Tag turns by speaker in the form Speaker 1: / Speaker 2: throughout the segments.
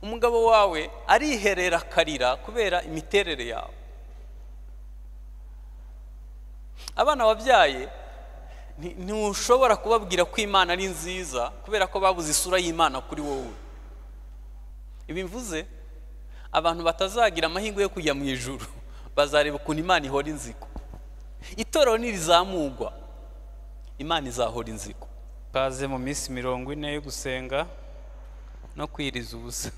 Speaker 1: umugabo wawe ariherera akarira kubera imiterere yawe abana wabyaye ni- ntushobora kubabwira ko imana ari nziza kubera ko babuze isura y'imana kuri wowe ibi mvuze abantu batazagira amahirwe yo kujya mu ijuru bazareba ukuntu imana ihora inzigo itorero nirizamugwa imana izahora inzigo
Speaker 2: baze mu minsi mirongo ine yo gusenga no kwiriza ubusa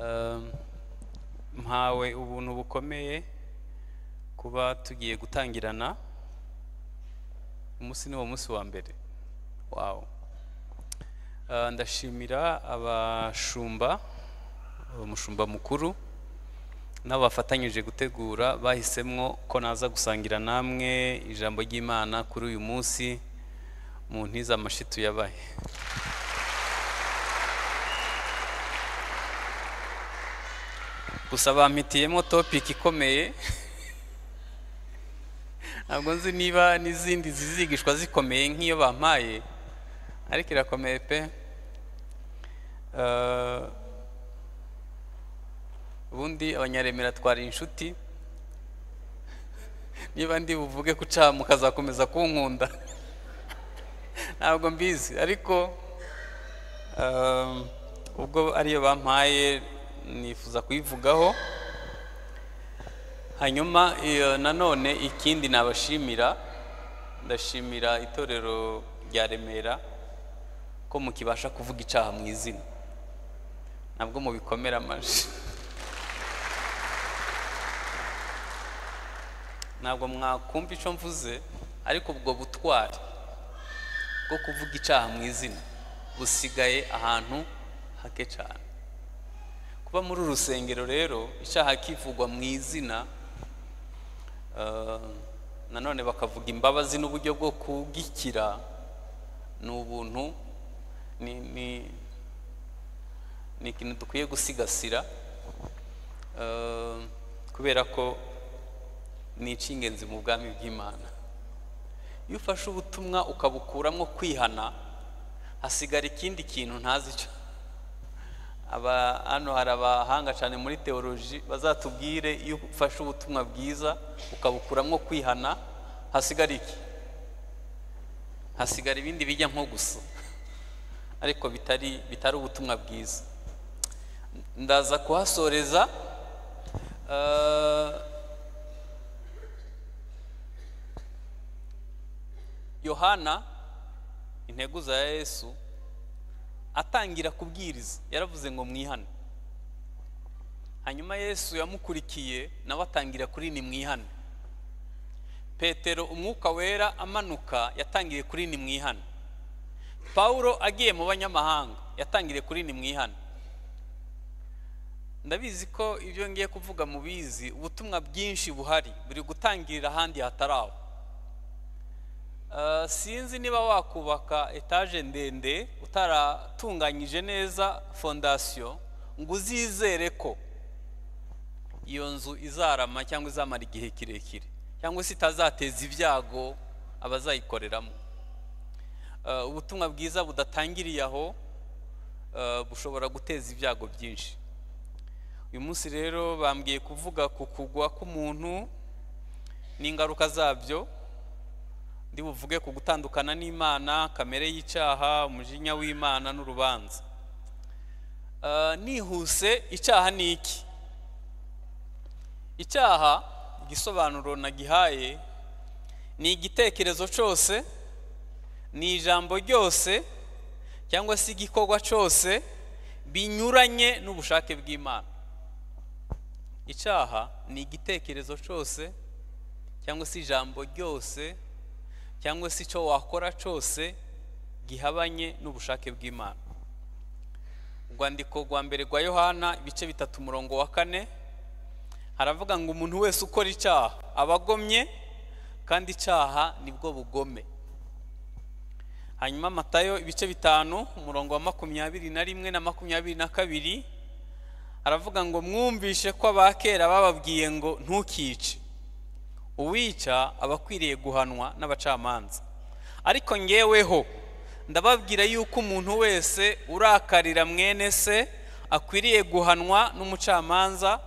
Speaker 2: Um, mpawe ubuntu bukomeye kuba tugiye gutangirana umunsi ni wo munsi wa mbere wawo Uh, ndashimira abashumba umushumba mukuru n'abafatanyije gutegura bahisemo ko naza gusangira namwe ijambo ry'imana kuri uyu munsi mu ntiza amashitu yabaye gusa bampitiyemo topiki ikomeye ntabwo nzi niba n'izindi zizigishwa zikomeye nk'iyo bampaye ariko irakomeye pe Eh, ubundi abanyaremera twari inshuti niba ndi buvuge ko uca mukazakomeza kunkunda ntabwo mbizi ariko um, ubwo ariyo bampaye nifuza kuyivugaho hanyuma iyo nanone ikindi nabashimira ndashimira itorero rya remera ko mukibasha kuvuga icaha mu izina nabwo mubikomera amajwi ntabwo mwakumva icyo mvuze ariko ubwo butwari bwo kuvuga icaha mu izina busigaye ahantu hake cyane kuba muri uru rusengero rero icyaha kivugwa mu izina eh, nanone bakavuga imbabazi n'uburyo bwo kugikira ni ubuntu ni ni ni ikintu dukwiye gusigasira eh, kubera ko ni icy'ingenzi mu bwami bw'imana iyo ufashe ubutumwa ukabukuramo kwihana hasigara ikindi kintu ntazi cyo aba hano hari abahanga cyane muri teoloji bazatubwire iyo ufashe ubutumwa bwiza ukabukuramo kwihana hasigara iki hasigara ibindi bijya nko gusa ariko bitari bitari ubutumwa bwiza ndaza kuhasoreza eh, yohana intego za yesu atangira kubwiriza yaravuze ngo mwihane hanyuma yesu yamukurikiye nawe atangira kuri ni mwihane petero umwuka wera amanuka yatangiriye kuri ni mwihane pawulo agiye mu banyamahanga yatangiriye kuri ni mwihane ndabizi ko ibyo ngiye kuvuga mubizi ubutumwa bwinshi buhari buri gutangirira ahandi hatari aho Uh, sinzi niba wakubaka etaje ndende utaratunganyije neza fondasiyo ngo uzizere ko iyo nzu izarama cyangwa izamara igihe kirekire cyangwa se itazateza ibyago abazayikoreramo Uh, ubutumwa bwiza budatangiriye aho uh, bushobora guteza ibyago byinshi uyu munsi rero bambwiye kuvuga ku kugwa k'umuntu n'ingaruka zabyo ndi buvuge ku gutandukana n'imana kamere y'icyaha umujinya w'imana n'urubanza Eh, nihuse icyaha ni iki icyaha igisobanuro nagihaye ni igitekerezo cyose ni ijambo ryose cyangwa se igikorwa cyose binyuranye n'ubushake bw'imana icyaha ni igitekerezo cyose cyangwa se ijambo ryose cyangwa se icyo wakora cyose gihabanye n'ubushake bw'imana urwandiko rwa mbere rwa yohana ibice bitatu umurongo wa kane haravuga ngo umuntu wese ukora icyaha aba agomye kandi icyaha nibwo bugome hanyuma matayo ibice bitanu umurongo wa makumyabiri na rimwe na makumyabiri na kabiri haravuga ngo mwumvishe ko abakera bababwiye ngo ntukice uwica aba akwiriye guhanwa n'abacamanza ariko ngeweho ndababwira yuko umuntu wese urakarira mwene se akwiriye guhanwa n'umucamanza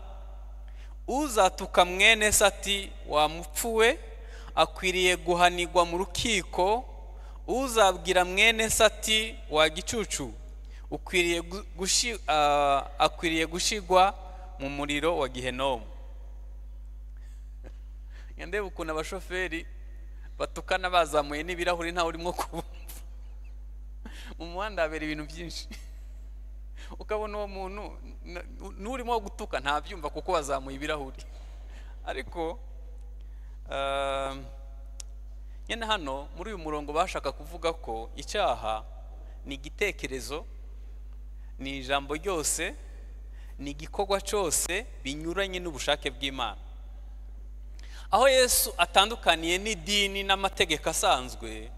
Speaker 2: uzatuka mwene se ati wamupfuwe akwiriye guhanigwa mu rukiko uzabwira mwene se ati wa gicucu ukwiriye gushi- ah, akwiriye gushigwa mu muriro wa gihenomu ndeba ukuntu abashoferi batukana bazamuye n'ibirahuri ntawe urimo kubumva mu muhanda habera ibintu byinshi ukabona uwo muntu n- n'urimo gutuka ntabyumva kuko wazamuye ibirahuri ariko ah, nyine hano muri uyu murongo bashaka kuvuga ko icyaha ni igitekerezo ni ijambo ryose ni igikorwa cyose binyuranye n'ubushake bw'imana aho yesu atandukaniye n'idini n'amategeko asanzwe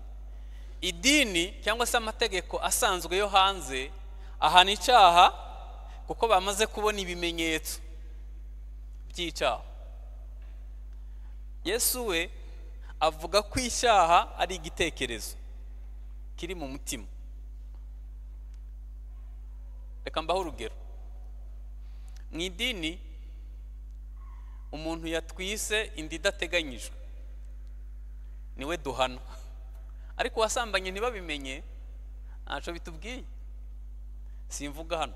Speaker 2: idini cyangwa se amategeko asanzwe yo hanze ahana icyaha kuko bamaze kubona ibimenyetso by'icyaha yesu we avuga ko icyaha ari igitekerezo kiri mu mutima reka mbaho urugero mu idini umuntu yatwise inda idateganyijwe niwe duhana ariko uwasambanye ntibabimenye ntacyo bitubwiye simvuga hano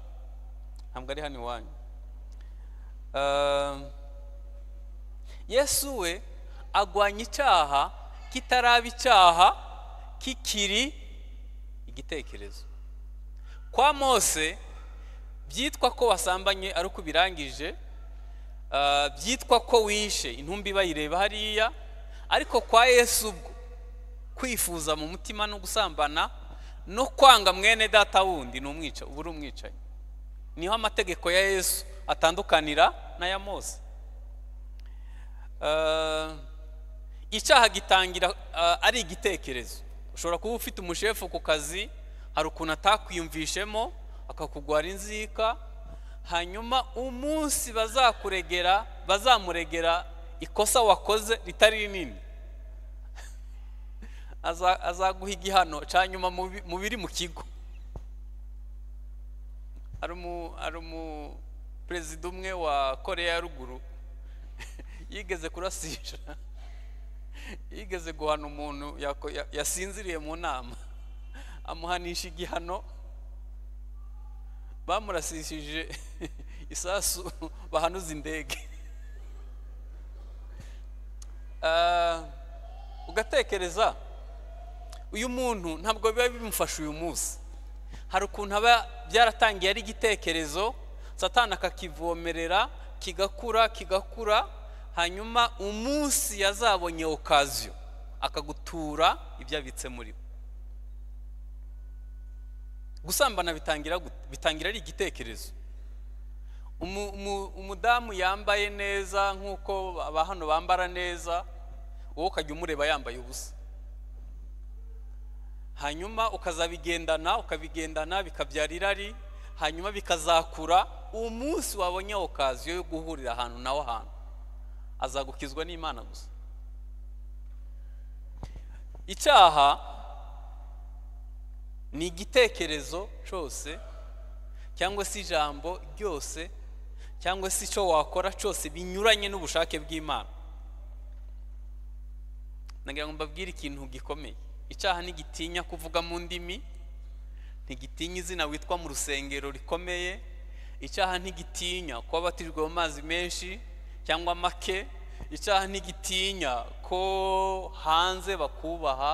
Speaker 2: ntabwo ari hano iwanyu Ah, yesu we agwanya icyaha kitaraba icyaha kikiri igitekerezo kwa mose byitwa ko wasambanye ari uko ubirangije ah, byitwa ko wishe intumbi bayireba hariya ariko kwa yesu ubwo kwifuza mu mutima no gusambana no kwanga mwene data wundi ni umwica uba uri umwicaye niho amategeko ya yesu atandukanira n'aya mose Ah, icyaha gitangira ah, ari igitekerezo ushobora kuba ufite umushefu ku kazi hari ukuntu atakwiyumvishemo akakugwara inzika hanyuma umunsi bazakuregera bazamuregera ikosa wakoze ritari rinini Aza- azaguha igihano cya nyuma mu bi- mu biri mu kigo hari umu- hari umuperezida umwe wa koreya ya ruguru yigeze kurasisha yigeze guhana umuntu yako- ya- yasinziriye mu nama amuhanisha igihano bamurasishije isasu bahanuza indege Ah, ugatekereza uyu muntu ntabwo biba bimufasha uyu munsi hari ukuntu aba byaratangiye ari igitekerezo satana akakivomerera kigakura kigakura hanyuma umunsi yazabonye okaziyo akagutura ibyo abitse muri we gusambana bitangira gute? bitangira ari igitekerezo Umu- umu- umudamu yambaye neza nk'uko aba hano bambara neza wowe ukajya umureba yambaye ubusa hanyuma ukazabigendana ukabigendana bikabyara irari hanyuma bikazakura umunsi wabonye okaziyo yo guhurira ahantu nawe ahantu azagukizwa n'imana gusa icyaha ni igitekerezo cyose cyangwa se ijambo ryose cyangwa se icyo wakora cyose binyuranye n'ubushake bw'imana nagira ngo mbabwire ikintu gikomeye icyaha ntigitinya kuvuga mu ndimi ntigitinya izina witwa mu rusengero rikomeye icyaha ntigitinya kuba batirijwe mu mazi menshi cyangwa make icyaha ntigitinya ko hanze bakubaha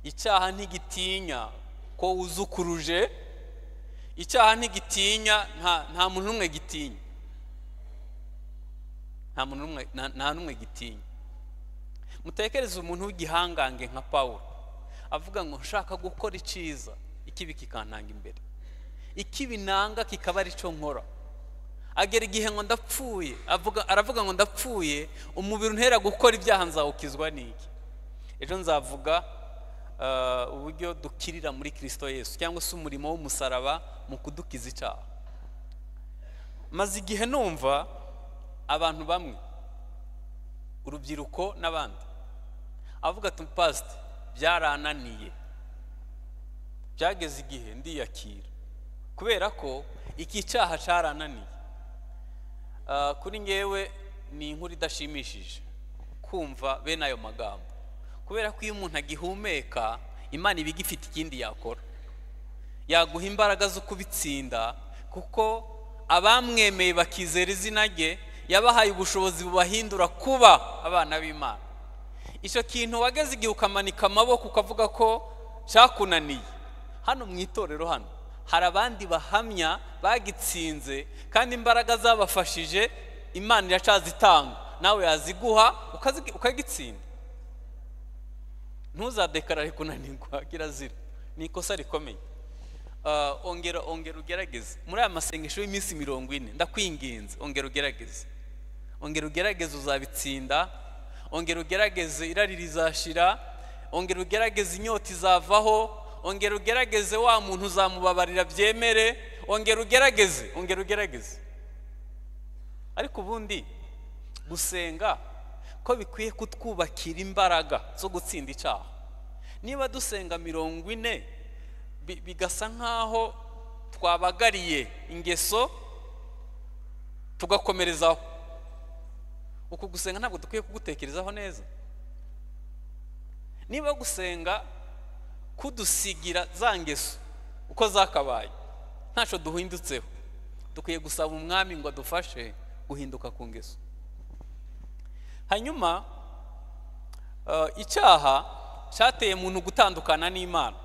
Speaker 2: icyaha ntigitinya ko wuzukuruje icyaha ntigitinya nta nta muntu n'umwe gitinya nta muntu n'umwe nta- nta n'umwe gitinya mutekereze umuntu w'igihangange nka paul avuga ngo nshaka gukora icyiza ikibi kikantanga imbere ikibi nanga kikaba ari cyo nkora agera igihe ngo ndapfuye avuga aravuga ngo ndapfuye umubiri untera gukora ibyaha nzawukizwa n'iki ejo nzavuga ah, uburyo dukirira muri kirisito yesu cyangwa se umurimo w'umusaraba mu kudukiza icyaha maze igihe numva abantu bamwe urubyiruko n'abandi avuga ati pasite byarananiye byageze igihe ndiyakira kubera ko iki cyaha cyarananiye kuri ngewe ni inkuru idashimishije kumva bene ayo magambo kubera ko iyo umuntu agihumeka imana iba igifite ikindi yakora yaguha imbaraga zo kubitsinda kuko abamwemeye bakizera izina rye yabahaye ubushobozi bubahindura kuba abana b'imana icyo kintu wageze igihe ukamanika amaboko ukavuga ko cyakunaniye hano mu itorero hano hari abandi bahamya bagitsinze kandi imbaraga zabafashije imana iracazitanga nawe yaziguha ukagitsinda ntuzadekarare kunanirwa kirazira ni ikosa rikomeye ongera ongera ugerageze muri aya masengesho y'iminsi mirongo ine ndakwinginze ongera ugerageze ongera ugerageze uzabitsinda ongera ugerageze irari rizashira ongera ugerageze inyota izavaho ongera ugerageze wa muntu uzamubabarira byemere ongera ugerageze ongera ugerageze ariko ubundi gusenga ko bikwiye kutwubakira imbaraga zo gutsinda icyaha niba dusenga mirongo ine bigasa nk'aho twabagariye ingeso tugakomerezaho uku gusenga ntabwo dukwiye kugutekerezaho neza niba gusenga kudusigira za ngeso uko zakabaye ntacyo duhindutseho dukwiye gusaba umwami ngo adufashe guhinduka ku ngeso hanyuma icyaha cyateye umuntu gutandukana n'imana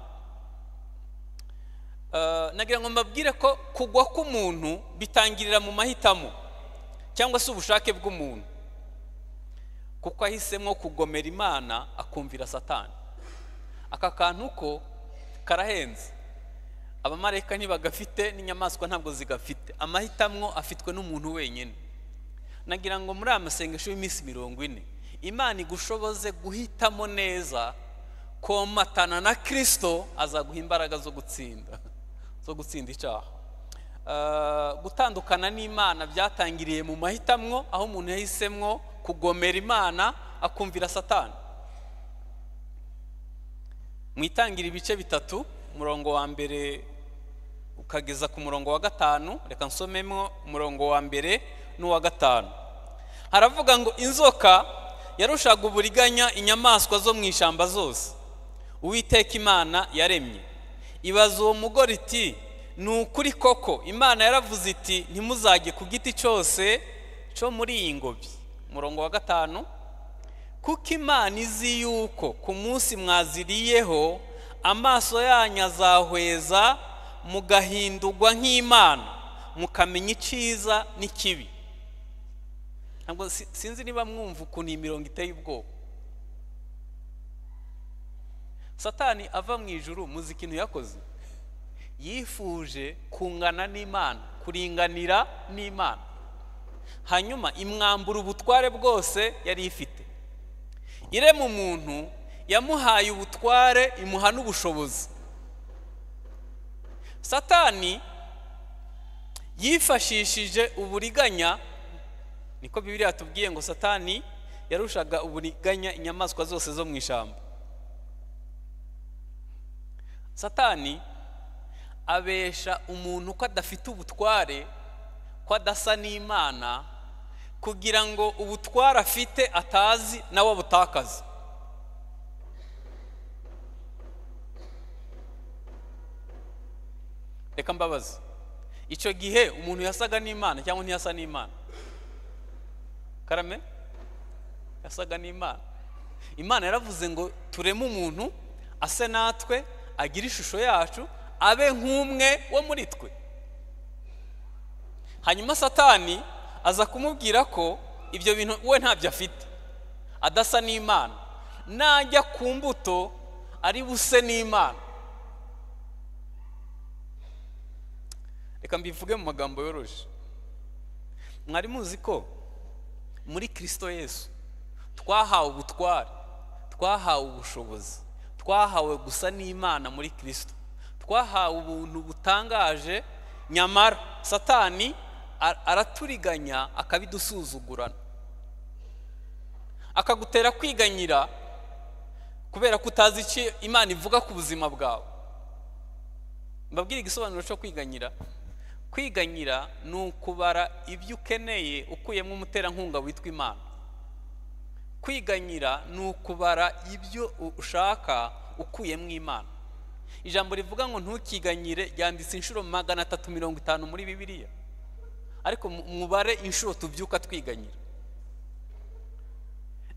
Speaker 2: nagira ngo mbabwire ko kugwa k'umuntu bitangirira mu mahitamo cyangwa se ubushake bw'umuntu kuko ahisemo kugomera imana akumvira satani aka kantu ko karahenze abamarayika ntibagafite n'inyamaswa ntabwo zigafite amahitamo afitwe n'umuntu wenyine nagira ngo muri aya masengesho y'iminsi mirongo ine imana igushoboze guhitamo neza komatana na kirisito azaguha imbaraga zo gutsinda zo gutsinda icyaha gutandukana n'imana byatangiriye mu mahitamo aho umuntu yahisemwo kugomera imana akumvira satani mu itangira ibice bitatu umurongo wa mbere ukageza ku murongo wa gatanu reka nsomemo umurongo wa mbere n'uwa gatanu haravuga ngo inzoka yarushaga uburiganya inyamaswa zo mu ishyamba zose uwiteka imana yaremye ibaza uwo mugore iti ni ukuri koko imana yaravuze iti ntimuzajye ku giti cyose cyo muri iyi ngobyi umurongo wa gatanu kuko imana izi yuko ku munsi mwaziriyeho amaso yanyu azahweza mugahindurwa nk'imana mukamenya icyiza n'ikibi ntabwo sinzi niba mwumva ukuntu iyi mirongo iteye ubwoba satani ava mu ijuru muzi ikintu yakoze yifuje kungana n'imana kuringanira n'imana hanyuma imwambura ubutware bwose yari ifite irema umuntu yamuhaye ubutware imuha n'ubushobozi satani yifashishije uburiganya niko bibiri yatubwiye ngo satani yarushaga uburiganya inyamaswa zose zo mu ishyamba satani abesha umuntu ko adafite ubutware ko adasa n'imana kugira ngo ubutware afite atazi nawe abutakaze reka mbabazi icyo gihe umuntu yasaga n'imana cyangwa ntiyasa n'imana karame yasaga n'imana imana yaravuze ngo tureme umuntu ase natwe agire ishusho yacu abe nk'umwe wo muri twe hanyuma satani aza kumubwira ko ibyo bintu we ntabyo afite adasa n'imana najya ku mbuto ari buse n'imana reka mbivuge mu magambo yoroshye mwari muzi ko muri kirisito yesu twahawe ubutware twahawe ubushobozi twahawe gusa n'imana muri kirisito twahawe ubuntu butangaje nyamara satani araturiganya akabidusuzugurana akagutera kwiganyira kubera ko utazi icyo imana ivuga ku buzima bwawe mbabwire igisobanuro cyo kwiganyira kwiganyira ni ukubara ibyo ukeneye ukuyemo umuterankunga witwa imana kwiganyira ni ukubara ibyo ushaka ukuyemo imana ijambo rivuga ngo ntukiganyire ryanditse inshuro magana atatu mirongo itanu muri bibiliya ariko mubare inshuro tubyuka twiganyira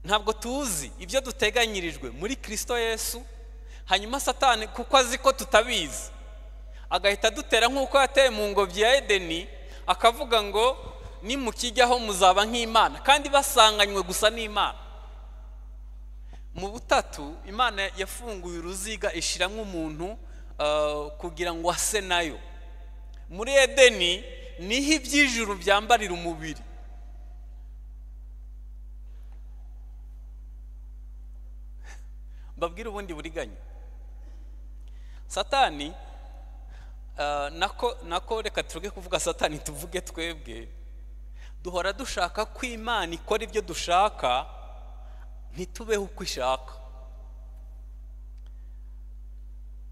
Speaker 2: ntabwo tuzi ibyo duteganyirijwe muri kirisito yesu hanyuma satani kuko azi ko tutabizi agahita adutera nk'uko yateye mu ngobyi ya edeni akavuga ngo nimukijyaho muzaba nk'imana kandi basanganywe gusa n'imana mu butatu imana yafunguye uruziga ishyiramo umuntu kugira ngo ase nayo muri edeni niho iby'ijuru byambarira umubiri mbabwire ubundi buriganya satani nako nako reka turuge kuvuga satani tuvuge twebwe duhora dushaka ko imana ikora ibyo dushaka ntitubeho uko ishaka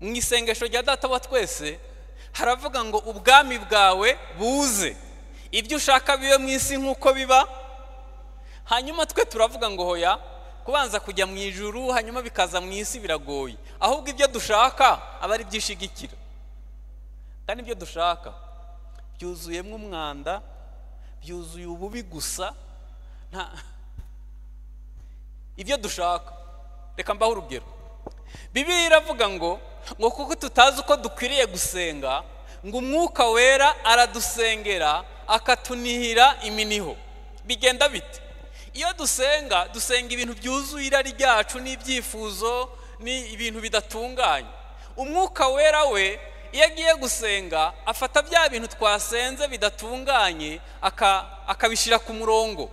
Speaker 2: mu isengesho rya data wa twese haravuga ngo ubwami bwawe buze ibyo ushaka bibe mu isi nk'uko biba hanyuma twe turavuga ngo hoya kubanza kujya mu ijuru hanyuma bikaza mu isi biragoye ahubwo ibyo dushaka aba ari byishigikira kandi ibyo dushaka byuzuyemo umwanda byuzuye ububi gusa nta ibyo dushaka reka mbaho urugero bibiri iravuga ngo ngo kuko tutazi uko dukwiriye gusenga ngo umwuka wera aradusengera akatunihira iminiho bigenda bite iyo dusenga dusenga ibintu byuzuye irari ryacu n'ibyifuzo ni ibintu bidatunganye umwuka wera we iyo agiye gusenga afata bya bintu twasenze bidatunganye akabishyira ku murongo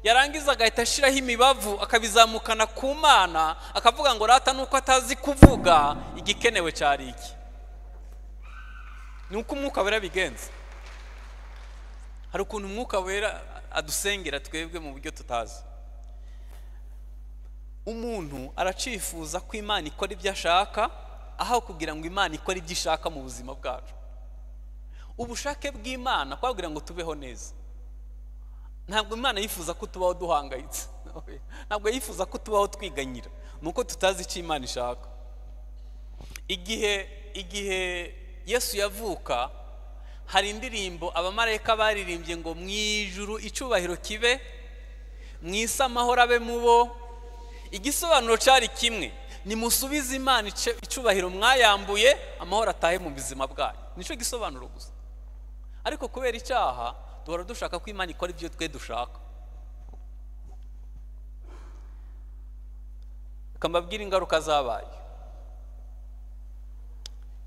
Speaker 2: yarangiza agahita ashyiraho imibavu akabizamukana ku mana akavuga ngo rata nuko atazi kuvuga igikenewe cyari iki ni uko umwuka wera bigenza hari ukuntu umwuka wera adusengera twebwe mu buryo tutazi umuntu aracifuza ko imana ikora ibyo ashaka aho kugira ngo imana ikore ibyo ishaka mu buzima bwacu ubushake bw'imana kwabwira ngo tubeho neza ntabwo imana yifuza ko tubaho duhangayitse ntabwo yifuza ko tubaho twiganyira ni uko tutazi icyo imana ishaka igihe igihe yesu yavuka hari indirimbo abamarayika baririmbye ngo mu ijuru icyubahiro kibe mu isi amahoro abe mu bo igisobanuro cyari kimwe nimusubize imana icyubahiro mwayambuye amahoro atahe mu buzima bwayo nicyo gisobanuro gusa ariko kubera icyaha duhora dushaka ko imana ikora ibyo twe dushaka mbabwire ingaruka zabaye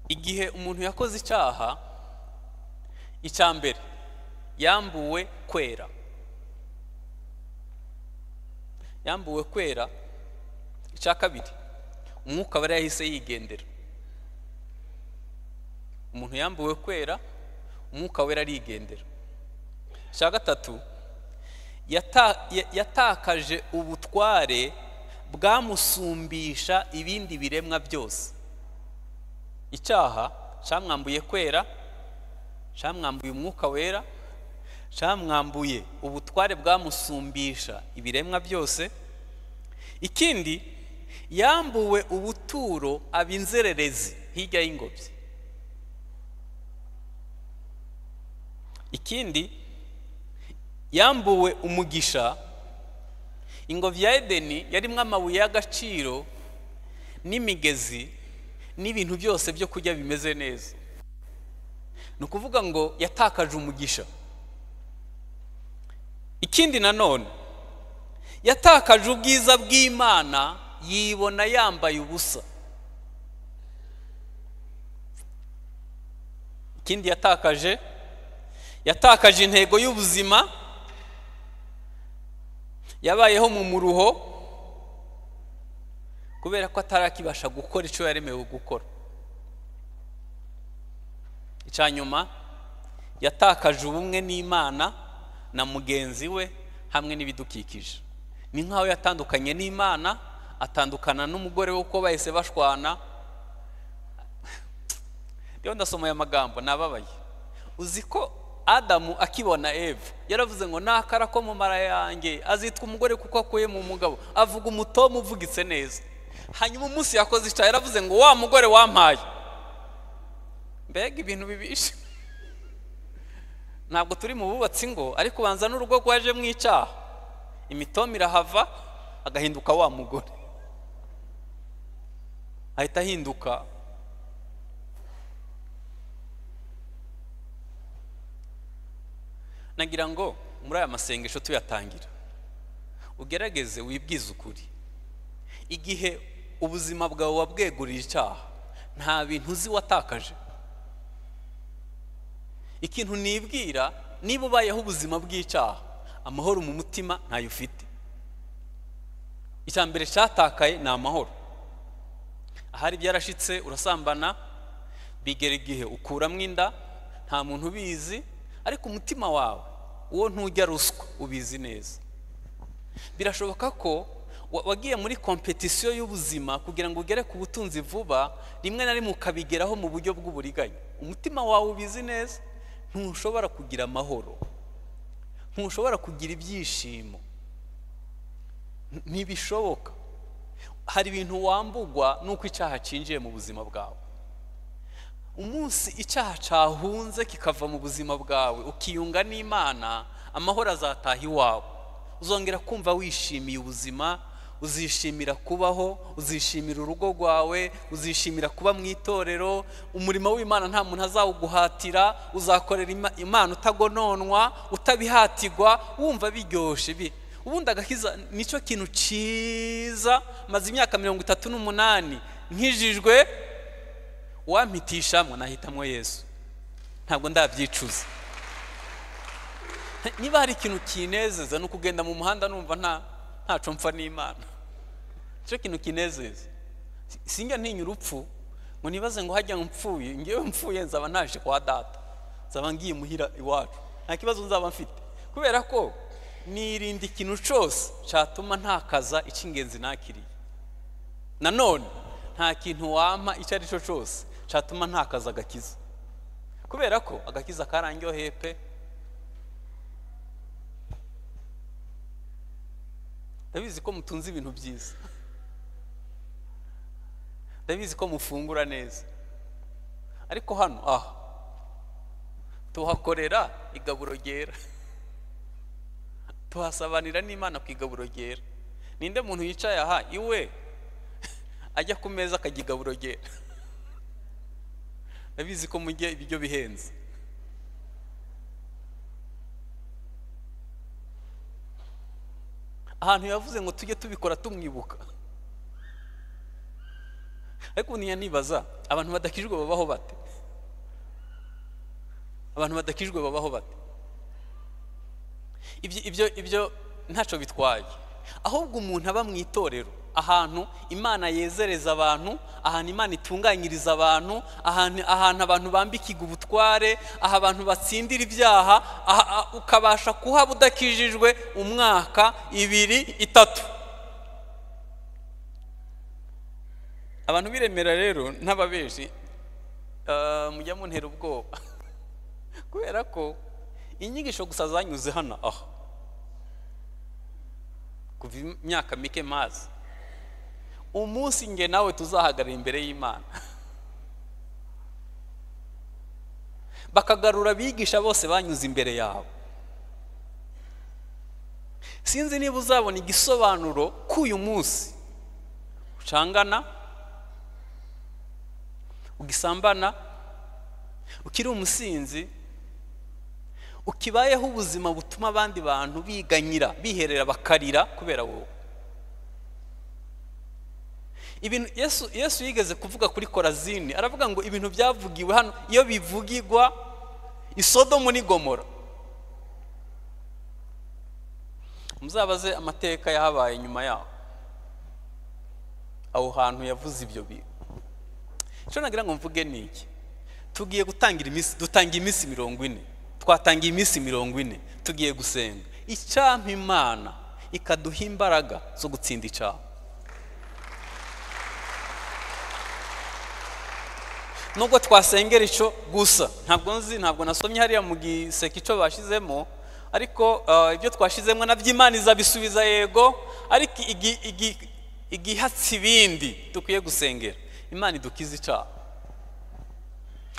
Speaker 2: igihe umuntu yakoze icyaha icya mbere yambuwe kwera yambuwe kwera icya kabiri umwuka bari yahise yigendera umuntu yambuwe kwera umwuka wera arigendera icya gatatu yatakaje ubutware bwamusumbisha ibindi biremwa byose icyaha cyamwambuye kwera cyamwambuye umwuka wera cyamwambuye ubutware bwamusumbisha ibiremwa byose ikindi yambuwe ubuturo aba inzererezi hirya y'ingobyi ikindi yambuwe umugisha ingobyi ya edeni yarimo amabuye y'agaciro n'imigezi n'ibintu byose byo kurya bimeze neza ni ukuvuga ngo yatakaje umugisha ikindi nanone yatakaje ubwiza bw'imana yibona yambaye ubusa ikindi yatakaje yatakaje intego y'ubuzima yabayeho mu muruho kubera ko atarakibasha gukora icyo yaremewe gukora icya nyuma yatakaje ubumwe n'imana na mugenzi we hamwe n'ibidukikije ni nk'aho yatandukanye n'imana atandukana n'umugore we uko bahise bashwana rero ndasomoye amagambo nababaye uzi ko adamu akibona eve yaravuze ngo nakara ko mu mara yanjye azitwa umugore kuko akuye mu mugabo avuga umutomu uvugitse neza hanyuma umunsi yakoze icyaha yaravuze ngo wa mugore wampaye mbega ibintu bibishe ntabwo turi mu bubatsi ngo ariko ubanza n'urugo rwajemo icyaha imitoma irahava agahinduka wa mugore ahita ahinduka nagira ngo muri aya masengesho tuyatangira ugerageze wibwize ukuri igihe ubuzima bwawe wabweguriye icyaha nta bintu uzi watakaje ikintu nibwira niba ubayeho ubuzima bw'icyaha amahoro mu mutima ntayo ufite icya mbere cyatakaye ni amahoro ahari byarashitse urasambana bigera igihe ukuramo inda nta muntu ubizi ariko umutima wawe uwo ntujya ruswa ubizi neza birashoboka ko wagiye muri kompetisiyo y'ubuzima kugira ngo ugere ku butunzi vuba rimwe na rimwe ukabigeraho mu buryo bw'uburiganya umutima wawe ubizi neza ntushobora kugira amahoro ntushobora kugira ibyishimo ntibishoboka hari ibintu wambugwa n'uko icyaha cyinjiye mu buzima bwawe umunsi icyaha cyahunze kikava mu buzima bwawe ukiyunga n'imana amahoro azataha iwawe uzongera kumva wishimiye ubuzima uzishimira kubaho uzishimira urugo rwawe uzishimira kuba mu itorero umurimo w'imana nta muntu azawuguhatira uzakorera imana utagononwa utabihatirwa wumva biryoshye bi ubundi agakiza nicyo kintu cyiza maze imyaka mirongo itatu n'umunani nkijijwe wampitishamwe nahitamo yesu ntabwo ndabyicuza niba hari ikintu kinezeza ni ukugenda mu muhanda numva ntacu mfa n'imana nicyo kintu kinezeza singa ntinya urupfu ngo nibaze ngo hajya mpfuye ngewe mpfuye nzaba ntaje kwa data nzaba ngiye muhira iwacu nta kibazo nzaba mfite kubera ko nirinda ikintu cyose cyatuma ntakaza icy'ingenzi nakiriye nanone nta kintu wampa icyo ari cyo cyose cyatuma ntakaza agakiza kubera ko agakiza karangyoheye pe ndabizi ko mutunze ibintu byiza ndabizi ko mufungura neza ariko hano aha tuhakorera igaburo ryera tuhasabanira n'imana ku igaburo ryera ninde muntu yicaye aha iwe ajya ku meza akajya igaburo ryera ndabizi ko mujye ibiryo bihenze ahantu yavuze ngo tujye tubikora tumwibuka ariko niya nibaza abantu badakijwe babaho bate abantu badakijwe babaho bate ibyo ibyo ntacyo bitwaye ahubwo umuntu aba mu itorero ahantu imana yezereza abantu ahantu imana itunganyiriza abantu ahantu abantu bambikiga ubutware aha abantu batsindira ibyaha ukabasha kuhaba udakijijwe umwaka ibiri itatu abantu biremera rero n'ababeji mujya muntera ubwoba kubera ko inyigisho gusa zanyuze hano aho kuva imyaka mike mazi umunsi nge nawe tuzahagarara imbere y'imana bakagarura abigisha bose banyuze imbere yabo sinzi niba uzabona igisobanuro k'uyu munsi ucangana ugisambana ukiri umusinzi ukibayeho ubuzima butuma abandi bantu biganyira biherera bakarira kubera wowe ibintu yesu yesu yigeze kuvuga kuri korazini aravuga ngo ibintu byavugiwe hano iyo bivugirwa isodomu n'igomora muzabaze amateka yahabaye nyuma yaho aho hantu yavuze ibyo bintu icyo nagira ngo mvuge ni iki tugiye gutangira iminsi dutanga iminsi mirongo ine twatangiye iminsi mirongo ine tugiye gusenga icyampa imana ikaduha imbaraga zo gutsinda icyaha nubwo twasengera icyo gusa ntabwo nzi ntabwo nasomye hariya mu giseke icyo bashyizemo ariko ah, ibyo twashizemo nabyo imana izabisubiza yego ariko igi- igi- igihatse ibindi dukwiye gusengera imana idukiza icyaha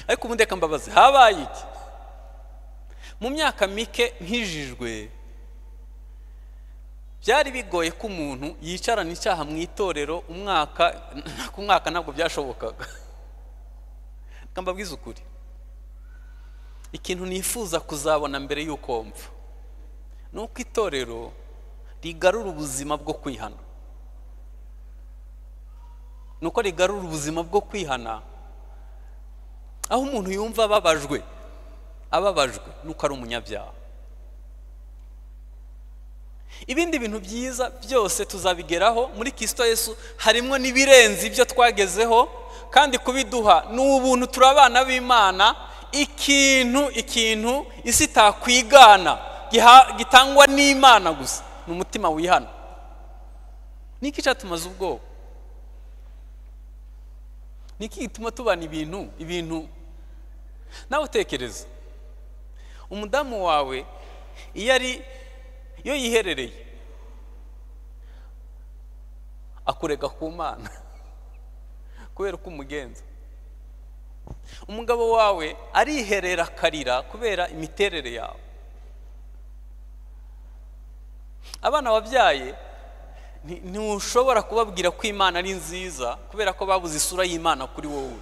Speaker 2: ariko ubundi reka mbabaze habaye iki mu myaka mike nkijijwe byari bigoye ko umuntu yicarana icyaha mu itorero umwaka ku mwaka ntabwo byashobokaga reka mbabwize ukuri ikintu nifuza kuzabona mbere y'uko mpfa ni uko itorero rigarura ubuzima bwo kwihana ni uko rigarura ubuzima bwo kwihana aho umuntu yumva ababajwe ababajwe nuko ari umunyabyaha ibindi bintu byiza byose tuzabigeraho muri Kristo Yesu harimo n'ibirenze ibyo twagezeho kandi kubiduha ni ubuntu turi abana b'imana ikintu ikintu isi itakwigana giha- gitangwa n'imana gusa ni umutima wihana niki cyatumaze ubwoba niki gituma tubana ibintu ibintu nawe utekereza umudamu wawe iyo ari iyo yiherereye akurega ku mana kubera uko umugenza umugabo wawe ariherera akarira kubera imiterere yawe abana wabyaye nti- ntushobora kubabwira ko imana ari nziza kubera ko babuze isura y'imana kuri wowe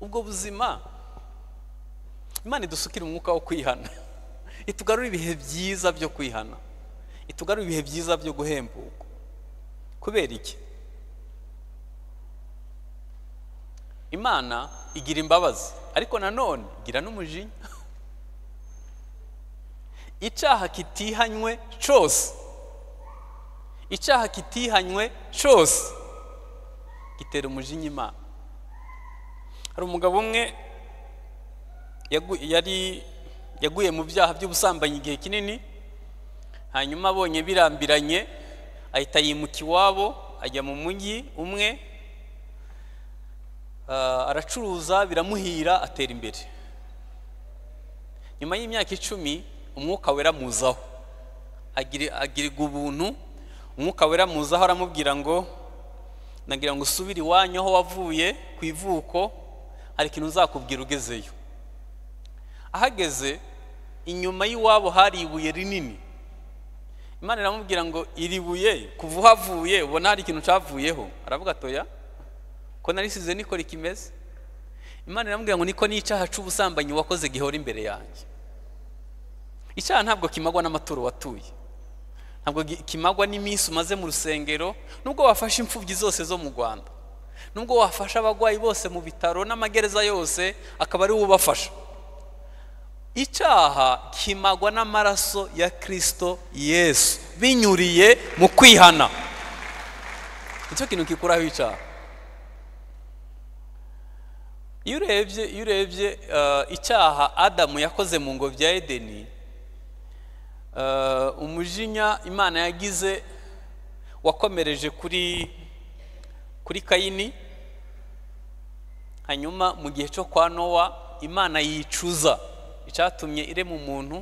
Speaker 2: ubwo buzima imana idusukira umwuka wo kwihana itugarura ibihe byiza byo kwihana itugarura ibihe byiza byo guhembuka kubera iki imana igira imbabazi ariko nanone igira n'umujinya icyaha kitihanywe cyose icyaha kitihanywe cyose gitera umujinya imana hari umugabo umwe yagu- yari yaguye mu byaha by'ubusambanyi igihe kinini hanyuma abonye birambiranye ahita yimuka iwabo ajya mu mujyi umwe ah, aracuruza biramuhira atera imbere nyuma y'imyaka icumi umwuka wera muzaho agira agirirwa ubuntu umwuka wera muzaho aramubwira ngo nagira ngo usubire iwanyu aho wavuye ku ivuko hari ikintu nzakubwira ugezeyo ahageze inyuma y'iwabo hari ibuye rinini imana iramubwira ngo iri buye kuva uhavuye ubona hari ikintu cyavuyeho aravuga atoya ko narisize niko rikimeze imana iramubwira ngo niko n'icyaha cy'ubusambanyi wakoze gihora imbere yanjye icyaha ntabwo kimagwa n'amaturo watuye ntabwo gi- kimagwa n'iminsi umaze mu rusengero nubwo wafashe imfubyi zose zo mu rwanda nubwo wafasha abagwayi bose mu bitaro n'amagereza yose akaba ari wo ubafasha icyaha kimagwa n'amaraso ya kirisito yesu binyuriye mu kwihana nicyo kintu gikuraho icyaha iyo urebye iyo urebye eh, icyaha adamu yakoze mu ngobyi ya edeni eh, umujinya imana yagize wakomereje kuri kuri kayini hanyuma mu gihe cyo kwa nowa imana yicuza icyatumye irema umuntu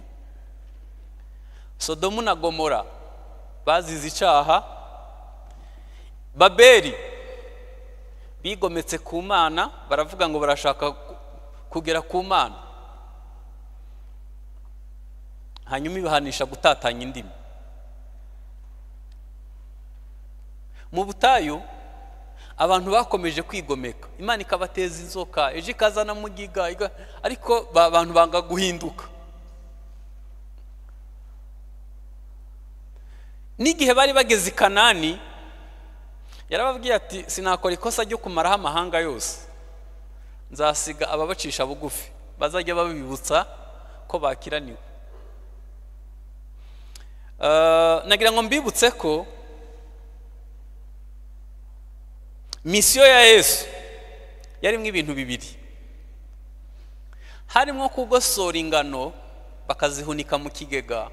Speaker 2: sodomu na gomora bazize icyaha babeli bigometse ku mana baravuga ngo barashaka ku- kugera ku mana hanyuma ibahanisha gutatanya indimi mu butayu abantu bakomeje kwigomeka imana ikabateza inzoka ejo ikazana mugiga iga- ariko ba- abantu banga guhinduka n'igihe bari bageze i kanani yarababwiye ati sinakora ikosa ryo kumaraho amahanga yose nzasiga ababacisha bugufi bazajya babibutsa ko bakiraniwe Eh, nagira ngo mbibutse ko misiyo ya yesu yarimo ibintu bibiri harimo kugosora ingano bakazihunika mu kigega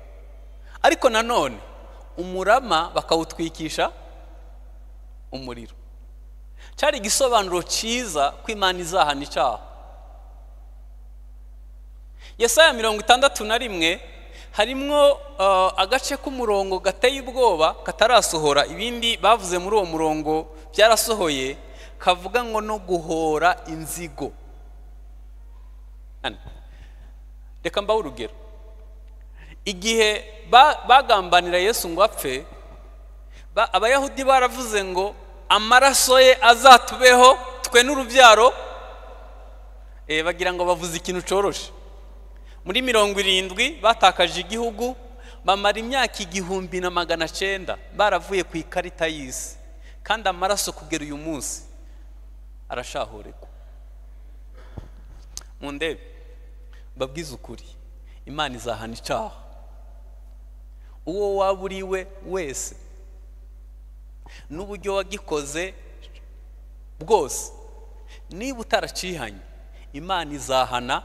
Speaker 2: ariko nanone umurama bakawutwikisha umuriro cyari igisobanuro cyiza ko imana izahana icyaha yesaya mirongo itandatu na rimwe harimo agace k'umurongo gateye ubwoba katarasohora ibindi bavuze muri uwo murongo byarasohoye kavuga ngo no guhora inzigo reka mbaho urugero igihe bagambanira yesu ngo apfe abayahudi baravuze ngo amaraso ye azatubeho twe n'urubyaro bagira ngo bavuze ikintu cyoroshye muri mirongo irindwi batakaje igihugu bamara imyaka igihumbi na magana cyenda baravuye ku ikarita y'isi kandi amaraso kugera uyu munsi arashahoregwa mu ndebe babwize ukuri imana izahana icyaha uwo waba uri we wese n'uburyo wagikoze bwose niba utaracihanye imana izahana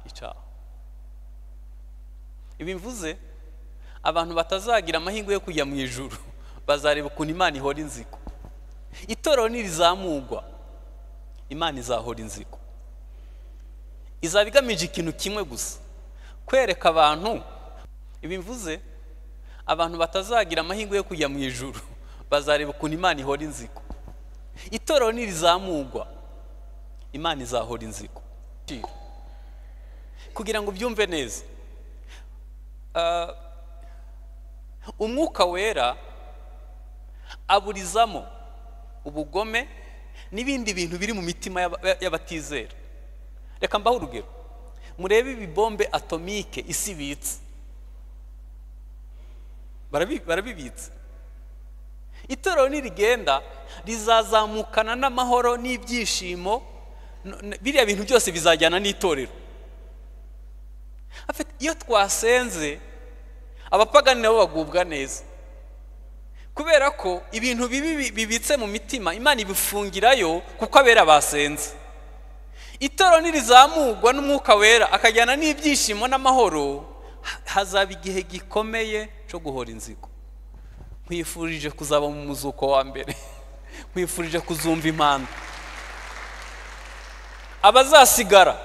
Speaker 2: icyaha ibi mvuze abantu batazagira amahirwe yo kujya mu ijuru bazareba ukuntu imana ihora inzigo itorero nirizamugwa imana izahora inzigo izaba igamije ikintu kimwe gusa kwereka abantu ibi mvuze abantu batazagira amahirwe yo kujya mu ijuru bazareba ukuntu imana ihora inzigo itorero nirizamugwa imana izahora inzigo kugira ngo ubyumve neza umwuka wera aburizamo ubugome n'ibindi bintu biri mu mitima y'abatizera reka mbaho urugero murebe ibibombe atomike isi ibitse barabibitse itorero nirigenda rizazamukana n'amahoro n'ibyishimo biriya bintu byose bizajyana n'itorero iyo twasenze abapagani nabo bagubwa neza kubera ko ibintu bibi bibitse mu mitima imana ibifungirayo kuko abera basenze itoro nirizamugwa n'umwuka wera akajyana n'ibyishimo n'amahoro hazaba igihe gikomeye cyo guhora inzigo nkwifurije kuzaba mu muzuko wa mbere nkwifurije kuzumva impanda abazasigara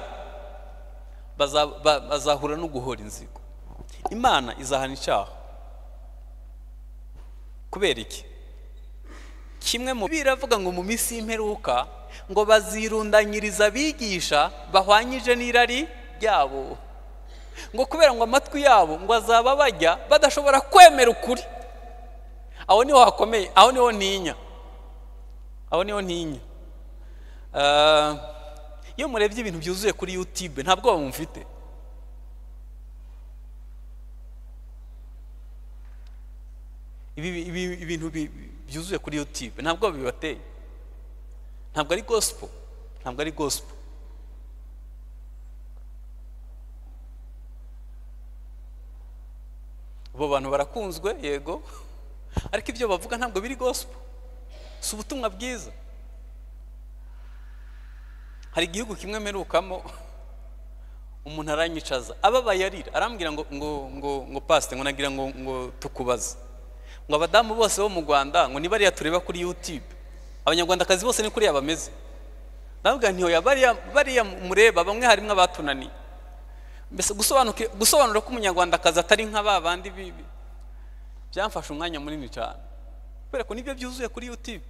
Speaker 2: bazahura no guhora inzigo imana izahana icyaha kubera iki kimwe mu biravuga ngo mu minsi y'imperuka ngo bazirundanyiriza abigisha bahwanyije n'irari ryabo ngo kubera ngo amatwi yabo ngo azaba bajya badashobora kwemera ukuri aho niho hakomeye aho niho ntinya aho niho ntinya iyo murebye ibintu byuzuye kuri yutube nta bwoba mufite ibintu byuzuye kuri yutube nta bwoba bibateye ntabwo ari gosipo ntabwo ari gosipo abo bantu barakunzwe yego ariko ibyo bavuga ntabwo biri gosipo si ubutumwa bwiza hari igihugu kimwe mperukamo umuntu aranyicaza ababaye arira arambwira ngo ngo ngo ngo pasite ngo nagira ngo ngo tukubaze ngo abadamu bose bo mu rwanda ngo niba ariya tureba kuri yutube abanyarwandakazi bose ni kuriya bameze ntabwo ntiyoya bariya mureba bamwe harimo abatunaniye mbese gusobanura ko umunyarwandakazi atari nka ba bandi bibi byamfashe umwanya munini cyane kubera ko nibyo byuzuye kuri yutube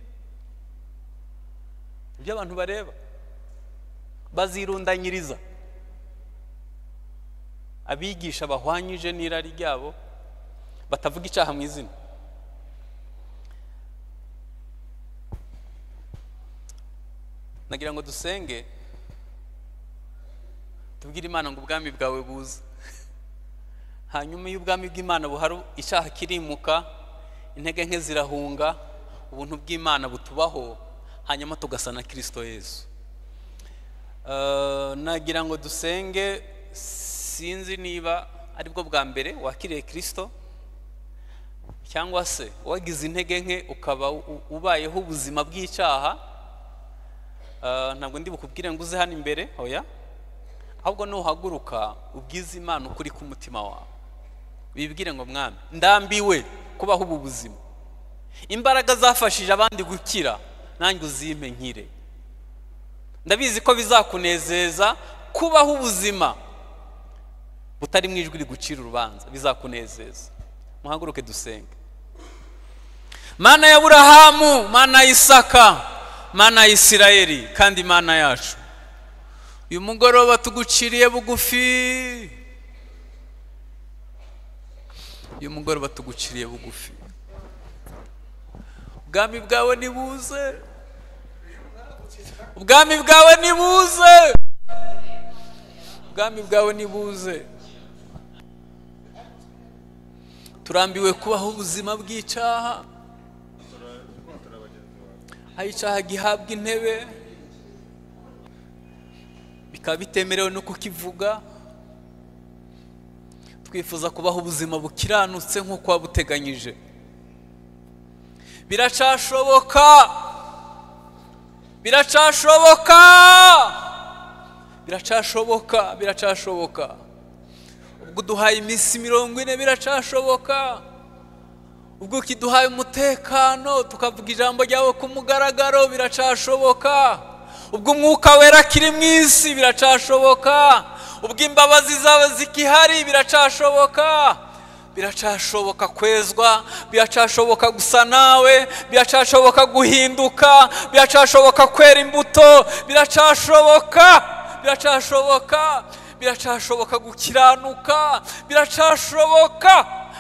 Speaker 2: ibyo abantu bareba bazirundanyiriza abigisha bahwanyije n'irari ryabo batavuga icyaha mu izina nagira ngo dusenge tubwire imana ngo ubwami bwawe buze hanyuma iyo ubwami bw'imana buhari icyaha kirimuka intege nke zirahunga ubuntu bw'imana butubaho hanyuma tugasa na kirisito yesu nagira ngo dusenge sinzi niba aribwo bwa mbere wakiriye kirisito cyangwa se wagize intege nke ukaba ubayeho ubuzima bw'icyaha ntabwo ndi bukubwire ngo uze hano imbere hoya ahubwo nuhaguruka ubwize imana ukuri k'umutima wawe wibwire ngo mwami ndambiwe kubaho ubu buzima imbaraga zafashije abandi gukira nanjye uzime nkire ndabizi ko bizakunezeza kubaho ubuzima butari mu ijwi rigucira urubanza bizakunezeza muhaguruke dusenge mana ya burahamu mana ya isaka mana ya isirayeli kandi mana yacu uyu mugoroba tuguciriye bugufi uyu mugoroba tuguciriye bugufi ubwami bwawe nibuze ubwami bwawe nibuze ubwami bwawe nibuze turambiwe kubaho ubuzima bw'icyaha aho icyaha gihabwa intebe bikaba bitemerewe no kukivuga twifuza kubaho ubuzima bukiranutse nk'uko wabuteganyije biracashoboka biracashoboka biracashoboka biracashoboka ubwo uduhaye iminsi mirongo ine biracashoboka ubwo kiduhaye umutekano tukavuga ijambo ryawe ku mugaragaro biracashoboka ubwo umwuka wera akiri mu isi biracashoboka ubwo imbabazi zawe zikihari biracashoboka biracashoboka kwezwa biracashoboka gusa nawe biracashoboka guhinduka biracashoboka kwera imbuto biracashoboka biracashoboka biracashoboka gukiranuka biracashoboka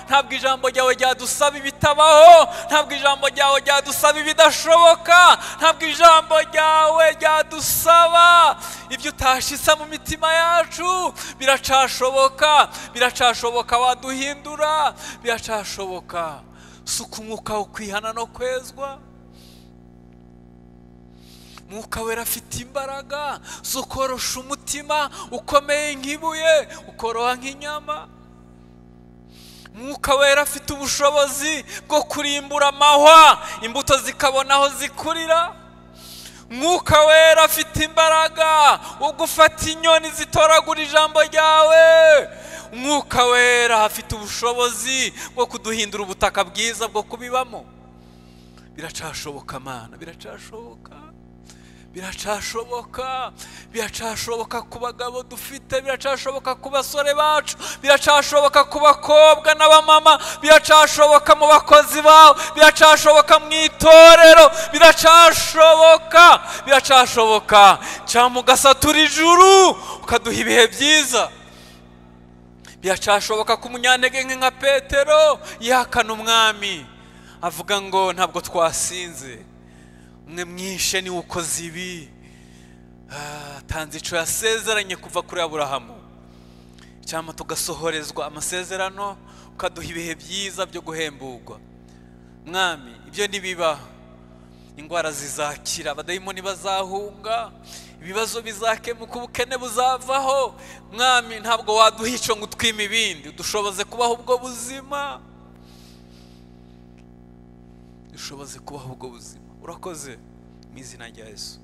Speaker 2: ntabwo ijambo ryawe ryadusaba ibitabaho ntabwo ijambo ryawe ryadusaba ibidashoboka ntabwo ijambo ryawe ryadusaba ibyo utashyize mu mitima yacu biracashoboka biracashoboka waduhindura biracashoboka suka umwuka wo kwihana no kwezwa umwuka wera afite imbaraga zo korosha umutima ukomeye nk'ibuye ukoroha nk'inyama umwuka wera afite ubushobozi bwo kurimbura amahwa imbuto zikabona aho zikurira umwuka wera afite imbaraga wo gufata inyoni zitoragura ijambo ryawe umwuka wera afite ubushobozi bwo kuduhindura ubutaka bwiza bwo kubibamo biracashoboka amana biracashoboka biracashoboka biracashoboka ku bagabo dufite biracashoboka ku basore bacu biracashoboka ku bakobwa n'abamama biracashoboka mu bakozi bawe biracashoboka mu itorero biracashoboka biracashoboka cyangwa ugasatura ijuru ukaduha ibihe byiza biracashoboka ku munyantege nka petero yihakana umwami avuga ngo ntabwo twasinze umwe mwishe niwe ukoze ibi tanze icyo yasezeranye kuva kuri aburahamu cyangwa tugasohorezwa amasezerano ukaduha ibihe byiza byo guhemburwa mwami ibyo ntibibaho indwara zizakira abadayimoni bazahunga ibibazo bizakemuka ubukene buzavaho mwami ntabwo waduha icyo ngo utwime ibindi dushoboze kubaho ubwo buzima dushoboze kubaho ubwo buzima urakoze mu izina rya Yesu